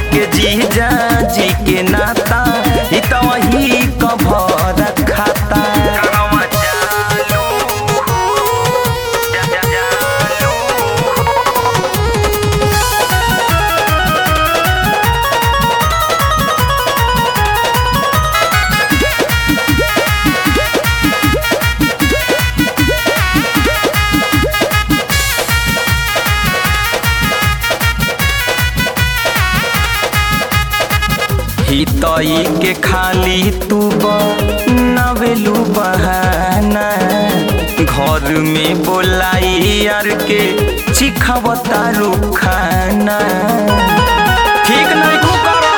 के जीजा जी के नाता ई त वही कभर खाता कहवा जालू जा जा जालू हितई के खाली तू नवेलू बहाना घर में बोलाई यार के चिखावता खाना ठीक नहीं को करो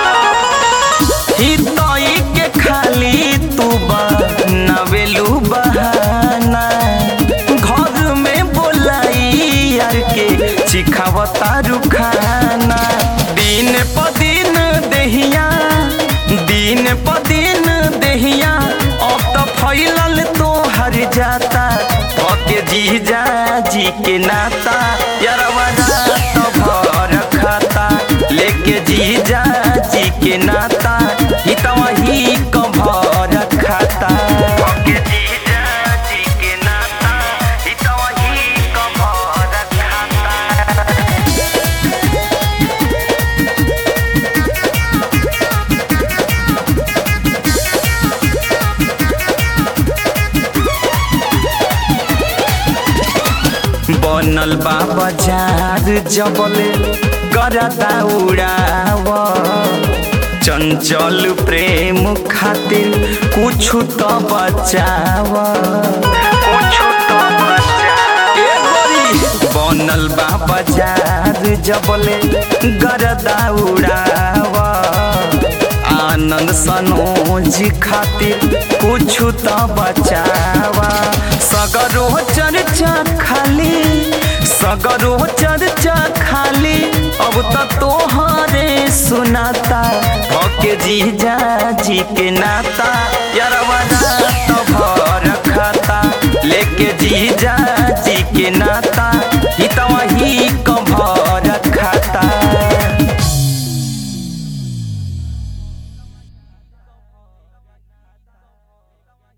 हितई के खाली तू नवेलू बहाना घर में बोलाई यार के चिखावता खाना दिन प दिन देहिया दिन प दिन देहिया अब तो फैलल तो हर जाता के जीजा जी के नाता यारवा तो भर खाता लेके जीजा जी के नाता ही तो वही कभर खाता के जीजा जी के नाता ही तो वही कभर खाता बनल बा बाजार जबले करता उड़ाव चंचल प्रेम खातिर कुछ तो बचाव कुछ तो बचाव बनल बा बाजार जबले गरदा उड़ाव आनंद सनोज खातिर कुछ तो बचावा सगरो चर्चा खाली सगरो चर्चा खाली अब तो तोहरे सुनाता के जीजा जी के नाता यारवा तो भर खाता लेके जीजा जी के नाता